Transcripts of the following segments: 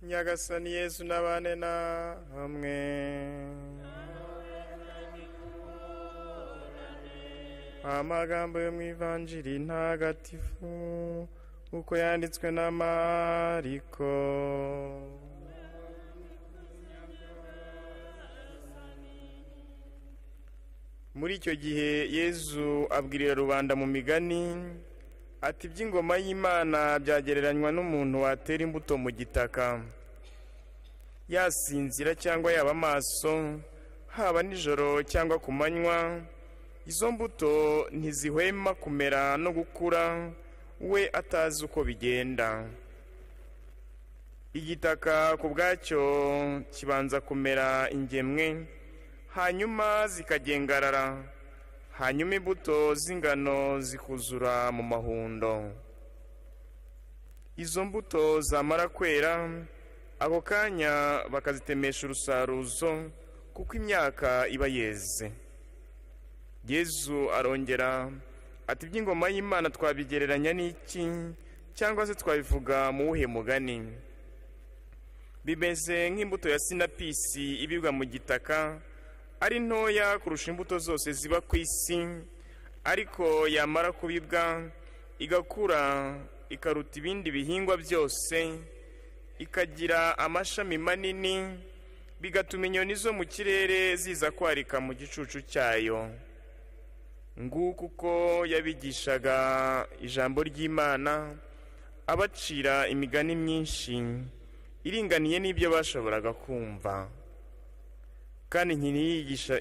nyagasani yesu n'abane na hamwe amagambo yo mu ivanjiri ntagatifu uko yanditswe na mariko muri icyo gihe yezu abwirira rubanda mu migani ati iby'ingoma y'imana byagereranywa n'umuntu watera imbuto mu gitaka yasinzira cyangwa yaba amaso haba nijoro cyangwa ku manywa izo mbuto ntizihwema kumera no gukura we atazi uko bigenda igitaka ku bwacyo kibanza kumera ingemwe hanyuma zikagengarara hanyuma imbuto z'ingano zikuzura mu mahundo izo mbuto zamara kwera ako kanya bakazitemesha urusaruzo kuko imyaka iba yeze yezu arongera ati iby'ingoma y'imana twabigereranya n'iki cyangwa se twabivuga mu wuhe mugani bimeze nk'imbuto ya sinapisi ibibwa mu gitaka ari ntoya kurusha imbuto zose ziba ku isi ariko yamara kubibwa igakura ikaruta ibindi bihingwa byose ikagira amashami manini bigatuma inyoni zo mu kirere ziza kwarika mu gicucu cyayo nguko uko yabigishaga ijambo ry'imana abacira imigani myinshi iringaniye n'ibyo bashoboraga kumva kandi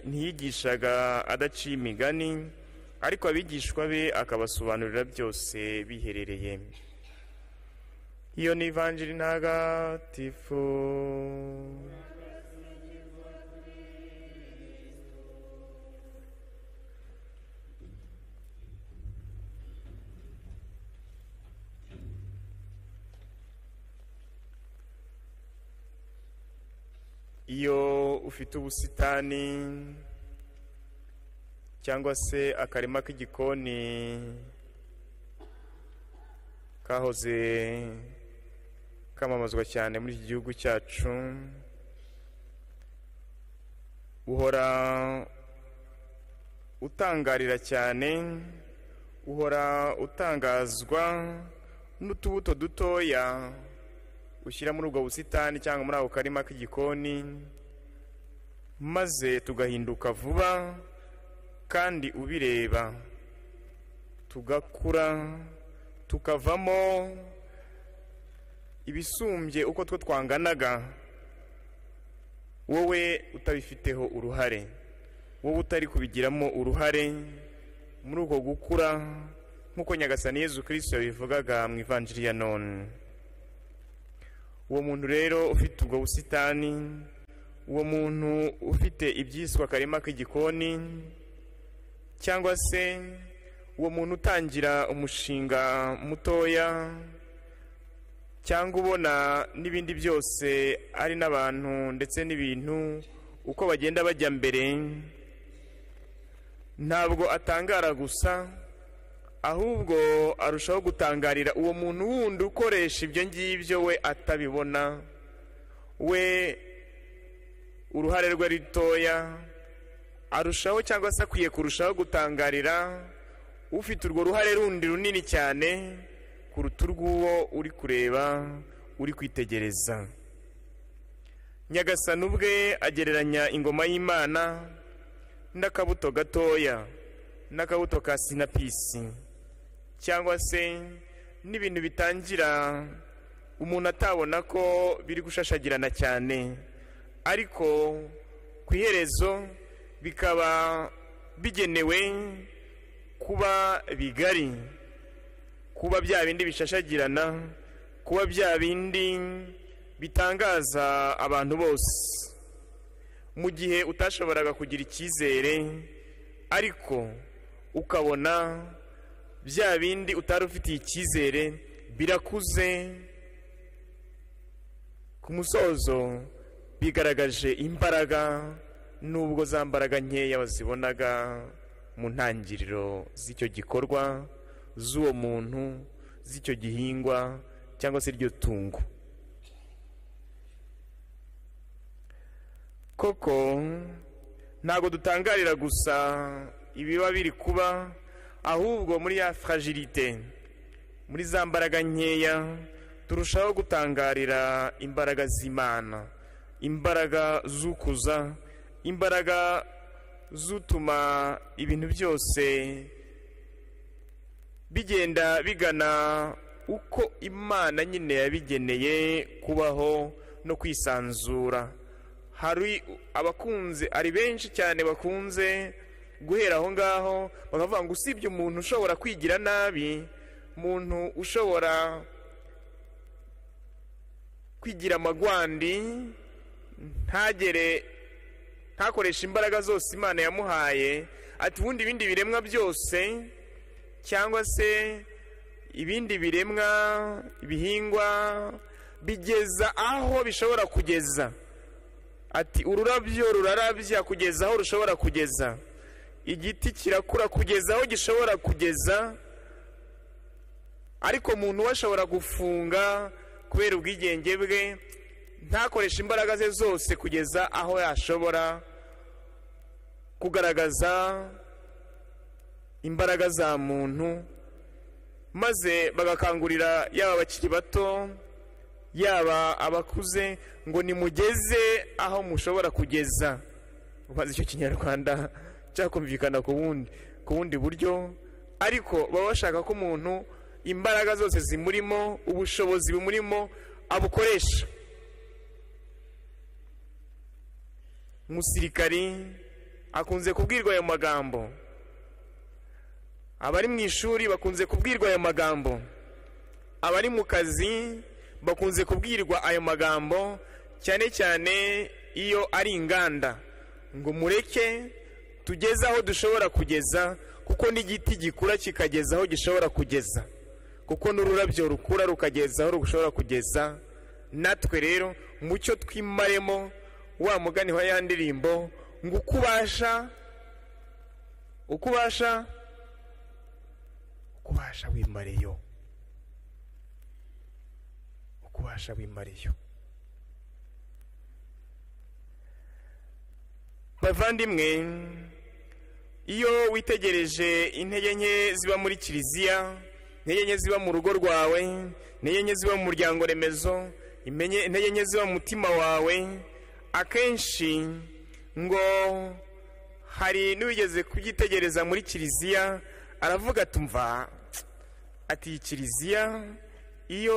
ntiyigishaga adaciye imigani ariko abigishwa be akabasobanurira byose biherereye iyo ni ivanjiri ntagatifu iyo ufite ubusitani cyangwa se akarima k'igikoni kahoze kamamazwa cyane muri iki gihugu cyacu uhora utangarira cyane uhora utangazwa n'utubuto dutoya ushyira muri ubwo busitani cyangwa muri ako karima k'igikoni maze tugahinduka vuba kandi ubireba tugakura tukavamo ibisumbye uko two twanganaga wowe utabifiteho uruhare wowe utari kubigiramo uruhare muri uko gukura nk'uko nyagasani yezu kirisito yabivugaga mu ivanjiri ya none uwo muntu rero ufite ubwo busitani uwo muntu ufite ibyiswe akarima k'igikoni cyangwa se uwo muntu utangira umushinga mutoya cyangwa ubona n'ibindi byose ari n'abantu ndetse n'ibintu uko bagenda bajya mbere ntabwo atangara gusa ahubwo arushaho gutangarira uwo muntu wundi ukoresha ibyo ngibyo we atabibona we uruhare rwe ritoya arushaho cyangwa se akwiye kurushaho gutangarira ufite urwo ruhare rundi runini cyane kuruta urw'uwo uri kureba uri kwitegereza nyagasani ubwe agereranya ingoma y'imana n'akabuto gatoya n'akabuto ka sinapisi cyangwa se n'ibintu bitangira umuntu atabona ko biri gushashagirana cyane ariko ku iherezo bikaba bigenewe kuba bigari kuba bya bindi bishashagirana kuba bya bindi bitangaza abantu bose mu gihe utashoboraga kugira icyizere ariko ukabona bya bindi utari ufitiye icyizere birakuze ku musozo bigaragaje imbaraga nubwo za mbaraga nkeya bazibonaga mu ntangiriro z'icyo gikorwa z'uwo muntu z'icyo gihingwa cyangwa se iryo tungo koko ntabwo dutangarira gusa ibiba biri kuba ahubwo muri ya fragilite muri za mbaraga nkeya turushaho gutangarira imbaraga z'imana imbaraga z'ukuza imbaraga z'utuma ibintu byose bigenda bigana uko imana nyine yabigeneye kubaho no kwisanzura hari abakunze ari benshi cyane bakunze guhera aho ngaho bakavuga ngo usibye umuntu ushobora kwigira nabi umuntu ushobora kwigira amagwandi ntagere ntakoreshe imbaraga zose imana yamuhaye ati ubundi ibindi biremwa byose cyangwa se ibindi biremwa ibihingwa bigeza aho bishobora kugeza ati ururabyo rurarabya kugeza aho rushobora kugeza igiti kirakura kugeza aho gishobora kugeza ariko umuntu we ashobora gufunga kubera ubwigenge bwe ntakoreshe imbaraga ze zose kugeza aho yashobora kugaragaza imbaraga za muntu maze bagakangurira yaba abakiri bato yaba abakuze ngo nimugeze aho mushobora kugeza maze icyo kinyarwanda cyakumvikana ku bundi ku bundi buryo ariko baba bashaka ko umuntu imbaraga zose zimurimo ubushobozi bumurimo abukoresha umusirikari akunze kubwirwa ayo magambo abari mu ishuri bakunze kubwirwa ayo magambo abari mu kazi bakunze kubwirwa ayo magambo cyane cyane iyo ari inganda ngo mureke tugeze aho dushobora kugeza kuko n'igiti gikura kikageza aho gishobora kugeza kuko n'ururabyo rukura rukageza aho rushobora kugeza natwe rero mucyo twimaremo wa mugani wa ya ndirimbo ngo uko ubasha uko ubasha uko ubasha wimareyo ububasha w'imariyo bavandimwe iyo witegereje intege nke ziba muri kiliziya intege nke ziba mu rugo rwawe intege nke ziba mu muryango remezo intege nke ziba mu mutima wawe akenshi ngo hari n'uwigeze kubyitegereza muri kiliziya aravuga atumva ati kiliziya iyo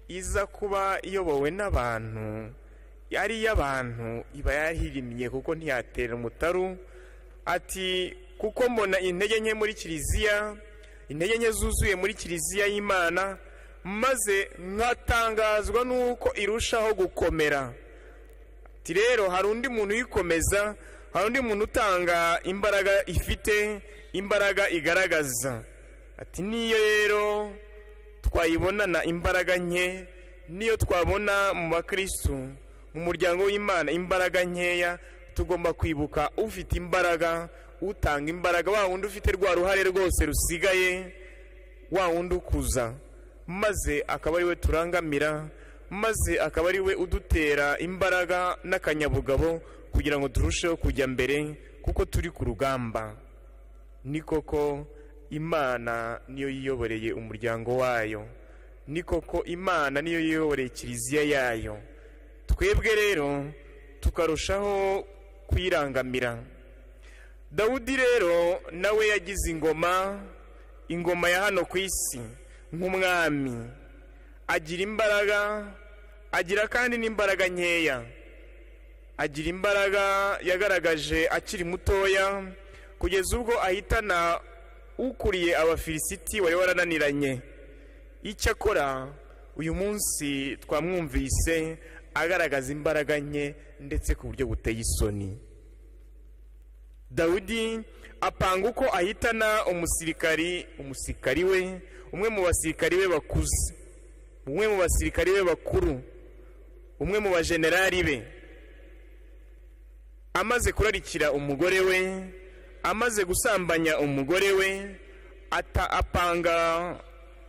iza kuba iyobowe n'abantu ari iy'abantu iba yahirimye kuko ntiyatera umutaru ati kuko mbona intege nke muri kiliziya intege nke zuzuye muri kiliziya y'imana maze nkatangazwa n'uko irushaho gukomera ati rero hari undi muntu uyikomeza hari undi muntu utanga imbaraga ifite imbaraga igaragaza ati niyo rero twayibonana imbaraga nke niyo twabona mu bakirisitu mu muryango w'imana imbaraga nkeya tugomba kwibuka ufite imbaraga utanga imbaraga wa wundi ufite rwa ruhare rwose rusigaye wa wundi ukuza maze akaba ari we turangamira maze akaba ari we udutera imbaraga n'akanyabugabo kugira ngo turusheho kujya mbere kuko turi ku rugamba ni koko imana niyo yiyoboreye umuryango wayo ni koko imana niyo yiyoboreye kiliziya yayo twebwe rero tukarushaho kuyirangamira dawudi rero nawe yagize ingoma ingoma ya hano ku isi nk'umwami agira imbaraga agira kandi n'imbaraga nkeya agira imbaraga yagaragaje akiri mutoya kugeza ubwo ahitana ukuriye abafilisiti wari warananiranye icyakora uyu munsi twamwumvise agaragaza imbaraga nke ndetse ku buryo buteye isoni dawudi apanga uko ahitana umusirikari umusirikari we umwe mu basirikari be bakuze umwe mu basirikari be bakuru umwe mu bajenerali be amaze kurarikira umugore we amaze gusambanya umugore we apanga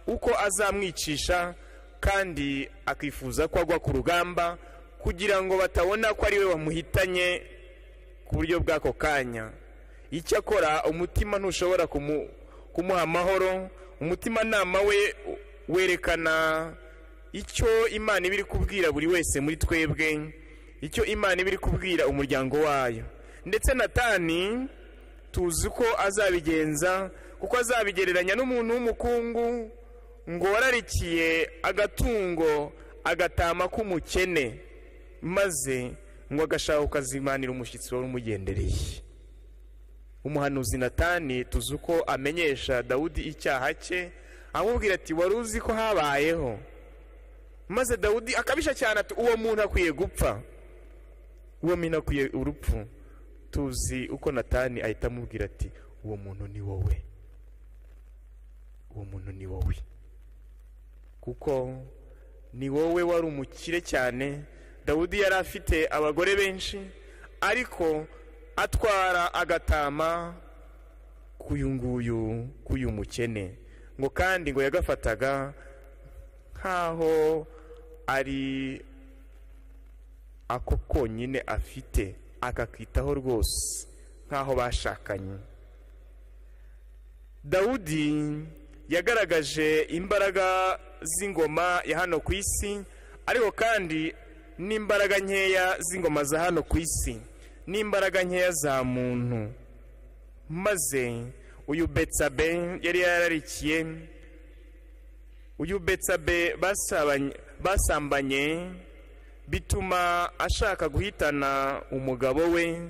uko azamwicisha kandi akifuza ko agwa ku rugamba kugira ngo batabona ko ari we wamuhitanye ku buryo bw'ako kanya icyakora umutima ntushobora kumu- kumuha amahoro umutimanama we werekana icyo imana iba iri kubwira buri wese muri twebwe icyo imana iba iri kubwira umuryango wayo ndetse natani tuzi ko azabigenza kuko azabigereranya n'umuntu w'umukungu ngo wararikiye agatungo agatama k'umukene maze ngo agashaka kukazimanira umushyitsi wari umugendereye umuhanuzi natani tuzi uko amenyesha dawudi icyaha cye amubwira ati wari uzi ko habayeho maze dawudi akabisha cyane ati uwo muntu akwiye gupfa uwo muntu akwiye urupfu tuzi uko natani ahita amubwira ati uwo muntu ni wowe uwo muntu ni wowe kuko ni wowe wari umukire cyane dawudi yari afite abagore benshi ariko atwara agatama k'uyu nguyu k'uyu mukene ngo kandi ngo yagafataga nk'aho ari ako konyine afite akakitaho rwose nk'aho bashakanye dawudi yagaragaje imbaraga z'ingoma ya hano ku isi ariko kandi n'imbaraga nkeya z'ingoma za hano ku isi n'imbaraga nkeya za muntu maze uyu betsabe yari yararikiye uyu betsabe basabanye- basambanye bituma ashaka guhitana umugabo we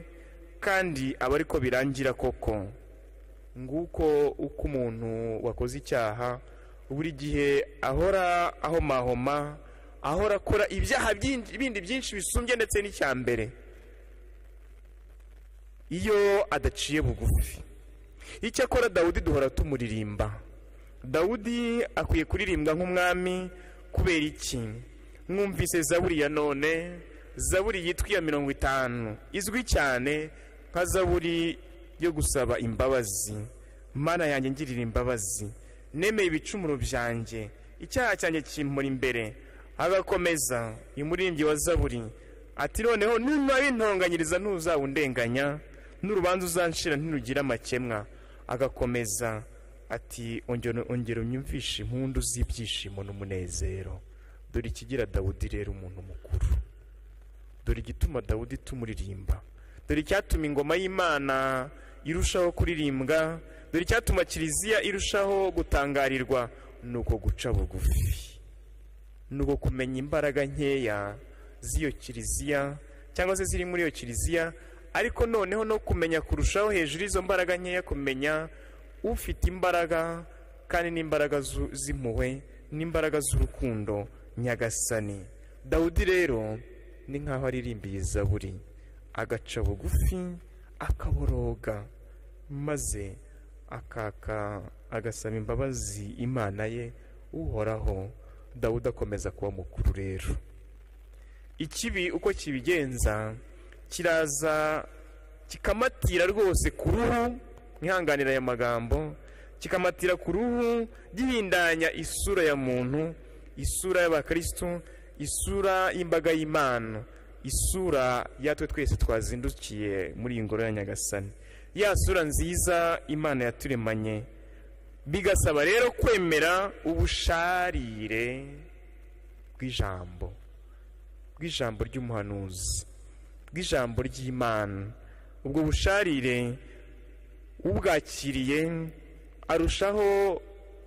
kandi aba ariko birangira koko nguko uko umuntu wakoze icyaha buri gihe ahora ahomahoma ahora akora ibyaha byinshi- bindi byinshi bisumbye ndetse n'icya mbere iyo adaciye bugufi icyakora dawudi duhora tumuririmba dawudi akwiye kuririmba nk'umwami kubera iki mwumvise zaburi ya none zaburi yitwa iya mirongo itanu izwi cyane nka zaburi yo gusaba imbabazi mana yanjye ngirira imbabazi nemeye ibicumuro byanjye icyaha cyanjye kimpura imbere agakomeza umuririmbyi wa zaburi ati noneho nunabintonganyiriza ntuzawundenganya n'urubanza uzanshira ntirugira amakemwa agakomeza ati "Ongera- ongera unyumvishe impundu z'ibyishimo n'umunezero dore ikigira dawudi rero umuntu mukuru dore igituma dawudi tumuririmba dore icyatuma ingoma y'imana irushaho kuririmbwa dore icyatuma kiliziya irushaho gutangarirwa ni uko guca bugufi ni uko kumenya imbaraga nkeya z'iyo kiliziya cyangwa se ziri muri iyo kiliziya ariko noneho no kumenya kurushaho hejuru y'izo mbaraga nkeya kumenya ufite imbaraga kandi n'imbaraga zu- z'impuhwe n'imbaraga z'urukundo nyagasani dawudi rero ni nk'aho aririmbiye zaburi agaca bugufi akaboroga maze akaka agasaba imbabazi imana ye uhoraho dawudi akomeza kuba mukuru rero ikibi uko kibigenza kiraza kikamatira rwose ku ruhu nkihanganira aya magambo kikamatira ku ruhu gihindanya isura ya muntu isura y'abakristo isura y'imbaga y'imana isura yatwe twese twazindukiye muri iyi ngoro ya nyagasani ya sura nziza imana yaturemanye bigasaba rero kwemera ubusharire bw'ijambo bw'ijambo ry'umuhanuzi bw'ijambo ry'imana ubwo busharire ubwakiriye arushaho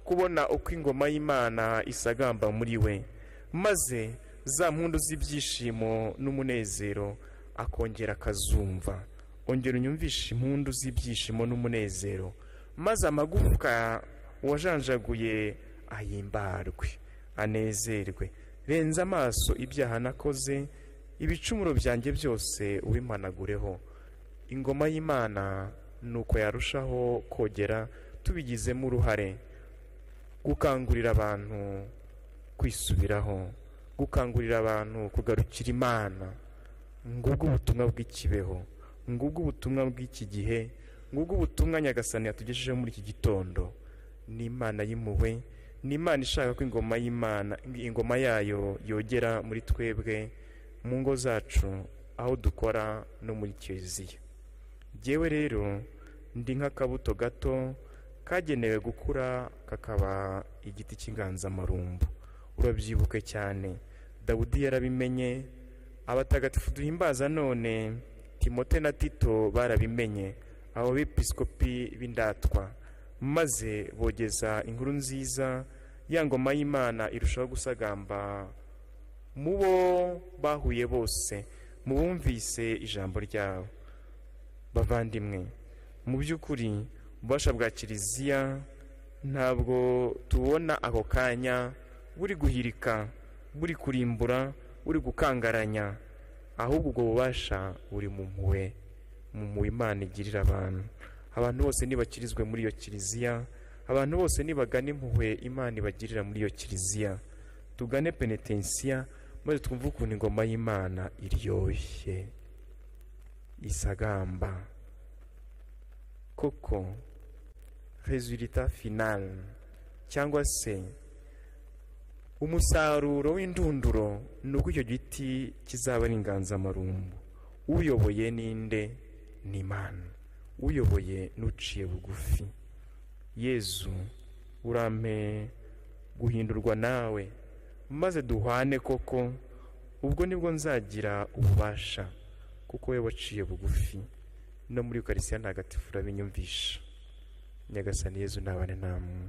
kubona uko ingoma y'imana isagamba muri we maze za mpundu z'ibyishimo n'umunezero akongera akazumva ongera unyumvishe impundu z'ibyishimo n'umunezero maze amagufwa wajanjaguye ahimbarwe anezerwe renza amaso ibyaha nakoze ibicumuro byanjye byose ubimanagureho ingoma y'imana ni uko yarushaho kogera tubigizemo uruhare gukangurira abantu kwisubiraho gukangurira abantu kugarukira imana ngubwo ubutumwa bw'ikibeho ngubwo ubutumwa bw'iki gihe ngubwo ubutumwa nyagasani yatugejejeho muri iki gitondo ni imana y'impuhwe ni imana ishaka ko ingoma y'imana ingoma yayo yogera muri twebwe mu ngo zacu aho dukora no muri kiliziya ngewe rero ndi nk'akabuto gato kagenewe gukura kakaba igiti cy'inganzamarumbu urabyibuke cyane dawudi yarabimenye abatagatifu duhimbaza none timote na tito barabimenye abo bepisikopi b'indatwa maze bogeza inkuru nziza ya ngoma y'imana irushaho gusagamba mu bo bahuye bose mu bumvise ijambo ryabo bavandimwe mu by'ukuri ububasha bwa kiliziya ntabwo tubona ako kanya buri guhirika buri kurimbura buri gukangaranya ahubwo ubwo bubasha buri mu mpuwe mu mpuwe imana igirira abantu abantu bose nibakirizwe muri iyo kiliziya abantu bose nibagana impuhwe imana ibagirira muri iyo kiliziya tugane penetensiya maze twumve ukuntu ingoma y'imana iryoshye isagamba koko rezulita finale cyangwa se umusaruro w'indunduro ni uko icyo giti kizaba ari inganzamarumbu uyoboye ninde ni imana uyoboye n'uciye bugufi yezu urampe guhindurwa nawe maze duhwane koko ubwo nibwo nzagira ububasha kuko we waciye bugufi no muri ukarisiya ntagatifu urabinyumvisha nyagasani yezu ntabane namwe